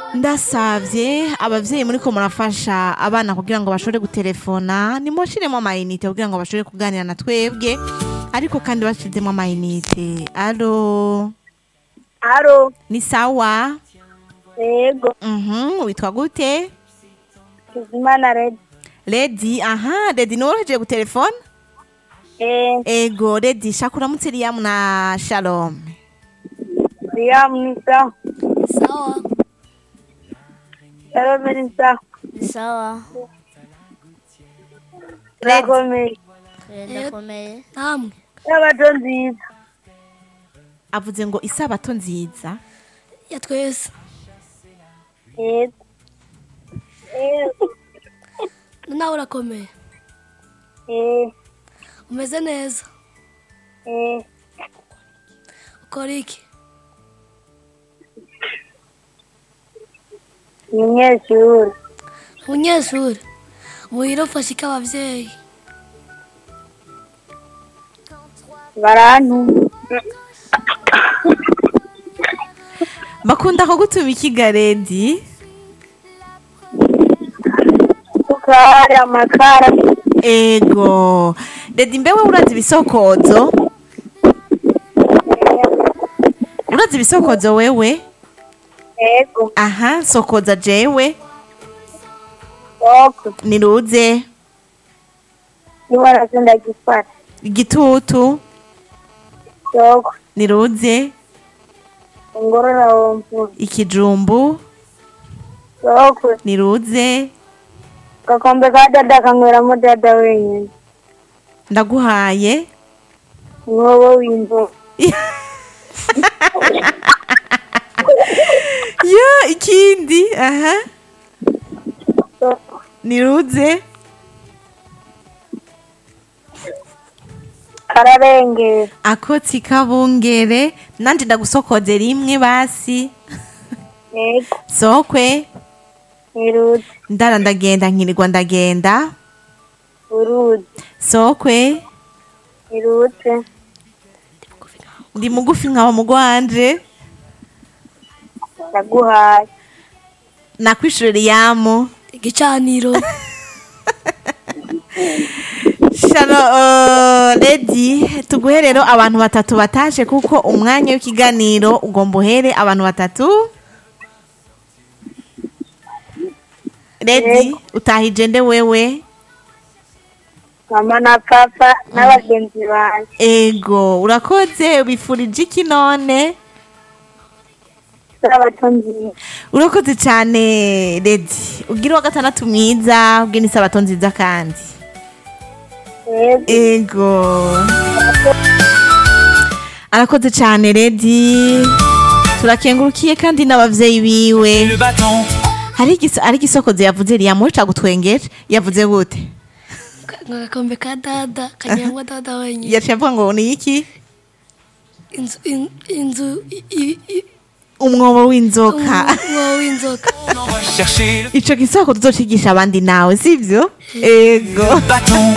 ndasavye abavyeyi muriko murafasha abana kugira ngo bashobore gutelefona nimushiremo amayinite kugira ngo bashobore kuganira na twebwe ariko kandi bashizemo amayinite alo Aro, ni sawa yego, mhm witwa gute Kizimana Red. ledi aha ledi niworoheje gutelefona Eh, ego ledi shaka uramutse riyamu na shalom Liam ni sawa. Sawa. Salome ni sawa. Sawa. Turakomeye. Ndakomeye. Namwe. Sabato nziza. avuze ngo isabato nziza Ya twese. Yego. Yego. Nawe urakomeye. Eh, Umeze neza. eh, Ukora iki? ni umunyeshuri. Umunyeshuri. Muhira ufashe iki abavyeyi? Barantuma. bakunda ko gutuma ikiga ledi Sukari, amakara. ego ledi mbewe urazi ibisokozo urazi ibisokozo wewe Yego. aha sokoza jewe Soko. niruze Niba nazinda gifata. igitutu Soko. niruze Ngorora wompu. ikijumbu Soko. niruze Gakombe ka dada kanyweramo dada wenyine. ndaguhaye Mwobo w'inzoka. yo ikindi aha Soko. niruze Kararengera. akotsi kabungere nanje ndagusokoze rimwe basi Yego. sokwe Niruzi. ndara ndagenda nkirirwa ndagenda Uruzi. sokwe Nirutse. ndi mugufi nkaba mugwanje Ndaguhaye. nakwishura riyamu Igicaniro. shano uh, ledi tuguhe rero abantu batatu batashe kuko umwanya w'ikiganiro ugomba uhere abantu batatu ledi utahije nde wewe Mama na papa n'abagenzi banjye. ego urakoze ubifurije iki none Sabato nziza. urakoze cyane ledi ugira uwa gatandatu mwiza ubwira isabato nziza kandi Yego. ego arakoze cyane ledi turakengurukiye kandi n'abavyeyi biwe le bâton. hari igis- hari igisokozo yavuze riyamuhe cagutwengeje yavuze gute Agakombe ka dada kanyangwa dada wenyine. yaciye avuga ngo ni iki Inzu in- inzu i- i- i- umwobo w'inzoka umwobo w'inzoka. On va chercher le ico gisoko tuzocigisha abandi nawe sivyo ego bâton.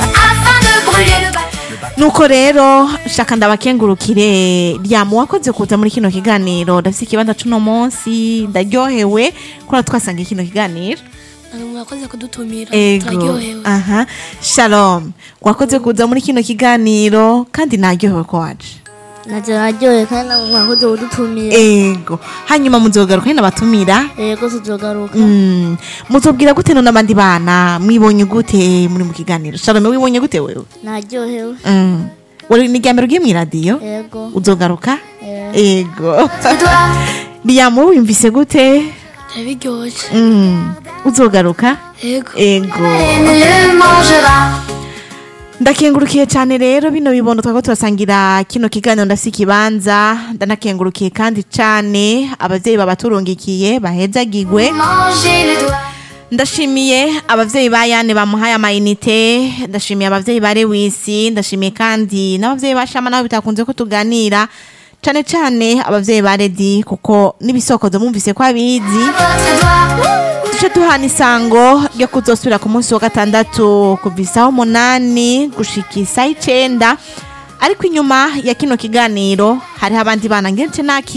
nuko rero shaka ndabakengurukire ryamu wakoze kuza muri kino kiganiro ndafise ikibanza c'uno munsi ndaryohewe kubera twasanga kino kiganiro Namwe mwakoze kudutumira. ego Turaryohewe. aha shalom wakoze kuza muri kino kiganiro kandi naryohewe ko waje navyo naryoye kandi namwe mwakoze kudutumira ego hanyuma muzogaruka nyine abatumira yego tuzogaruka Mm, muzobwira gute none abandi bana mwibonye gute muri mu kiganiro shalome wibonye gute wewe naryohewe Mm. wari ni ryambere ugiye mw'iradiyo yego uzogaruka Eh. ego riyamu wimvise gute Byari biryoshye. Mm. uzogaruka Yego. ego ndakengurukiye cyane rero bino bibondo twako turasangira kino kiganiro ndafise ikibanza ndanakengurukiye kandi cyane abavyeyi babaturungikiye bahezagigwe ndashimiye abavyeyi ba yane bamuhaye amayinite ndashimiye abavyeyi ba lewisi ndashimiye kandi n'abavyeyi ba shama nabo bitakunze ko tuganira cane cane abavyeyi ba redi kuko n'ibisokozo mumvise ko abizi duce duhana isango ryo kuzosubira ku munsi wa gatandatu kuva isaha umunani gushika isaha icenda ariko inyuma ya kino kiganiro hariho abandi bana ngenshi naki